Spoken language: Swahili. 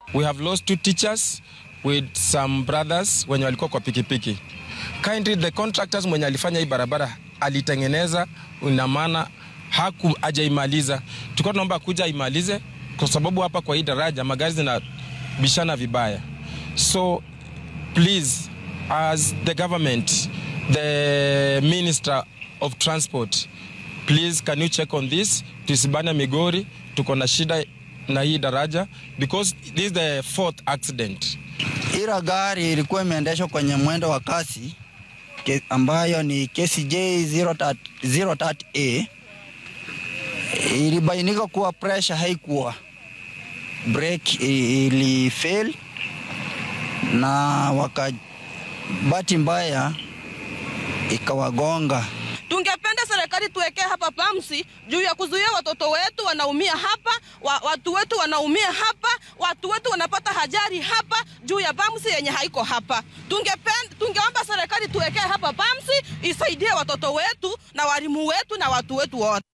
We have lost two teachers with some brothers wenye walikuwa kwa pikipiki. Kindly the contractors mwenye alifanya hii barabara alitengeneza, ina maana haku hajaimaliza. Tulikuwa tunaomba kuja aimalize, kwa sababu hapa kwa hii daraja magari zinabishana vibaya. So please as the government, the minister of transport, please can you check on this? Tusibane Migori, tuko na shida na hii daraja because this is the fourth accident. Ila gari ilikuwa imeendeshwa kwenye mwendo wa kasi ke, ambayo ni KCJ 03A. Ilibainika kuwa pressure haikuwa, brake ili fail na waka bahati mbaya ikawagonga. Tungependa serikali tuwekee hapa pamsi juu ya kuzuia watoto wetu wanaumia hapa, wa, watu wetu wanaumia hapa, watu wetu wanapata hajari hapa juu ya pamsi yenye haiko hapa. Tungependa, tungeomba serikali tuwekee hapa pamsi isaidie watoto wetu na walimu wetu na watu wetu wote.